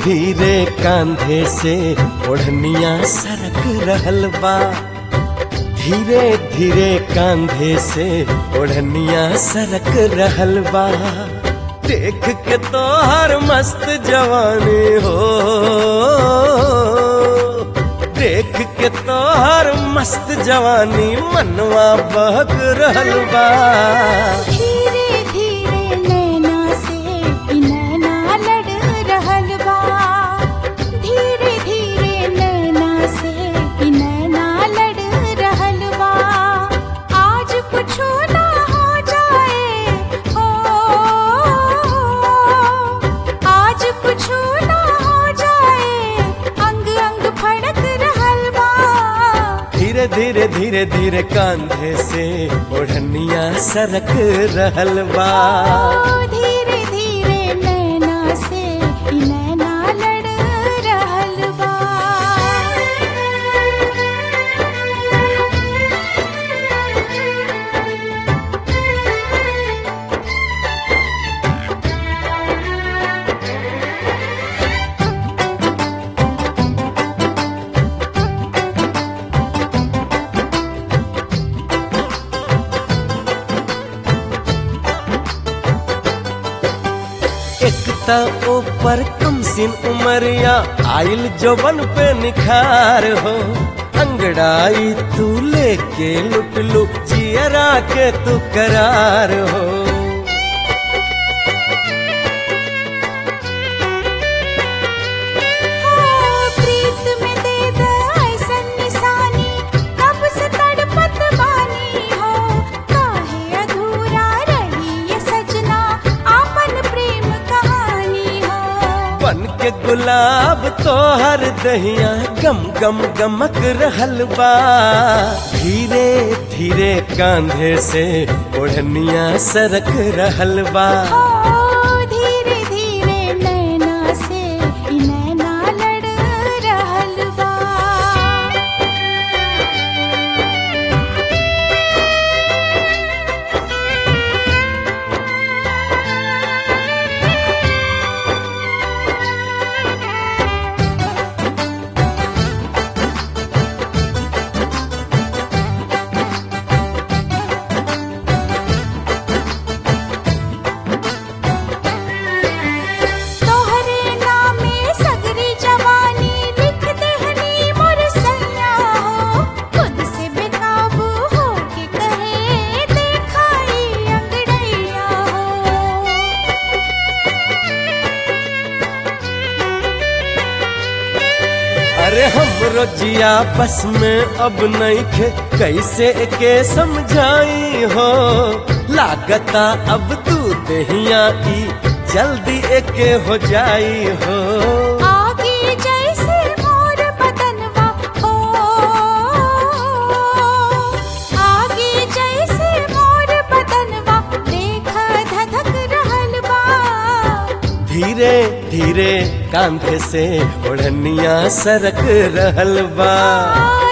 धीरे कांधे से ओढ़निया सरक रहल बा धीरे धीरे कांधे से ओढ़निया सरक रहल बा देख के तो हर मस्त जवानी हो देख के तो हर मस्त जवानी मनवा बहक रहल बा धीरे धीरे नैना से ई नैना लड़ रहल बा धीरे धीरे नैना से ई नैना लड़ रहल बा आज कुछो ना हो जाए ओ आज कुछो ना हो जाए अंग अंग फड़क रहल बा धीरे धीरे धीरे धीरे कांधे से ओढ़निया सरक रहल बा धीरे धीरे नैना से ई नैना लड़ रहल बा एक त ऊपर कम सिन उमरिया आइल जोबन पे निखार हो अंगड़ाई तू लेके लुट लू जियरा के तू करार हो ओ प्रीत में दे दे ऐसन निशानी कब से तड़पत बानी हो काहे अधूरा रही ये सजना आपन प्रेम कहानी हो बन के गुलाब तो हर दहिया गम गम गमक रहल बा धीरे धीरे कांधे से ओढ़निया सरक रहल बा ओ धीरे धीरे नैना से ई नैना लड़ रहल बा तोहरे नामे सगरी जवानी लिख देहनी मोर सैया हो खुद से बेकाबू हो के कहे देखाई अंगड़ैया हो अरे हमरो जिया बस में अब नहीं खे कैसे के समझाई हो लागता अब तू दहिया ई जल्दी एके हो जाई हो आगे जैसे मोर बदनवा हो आगे जैसे मोर बदनवा देख धधक रहल बा धीरे धीरे कांधे से ओढ़निया सरक रहल बा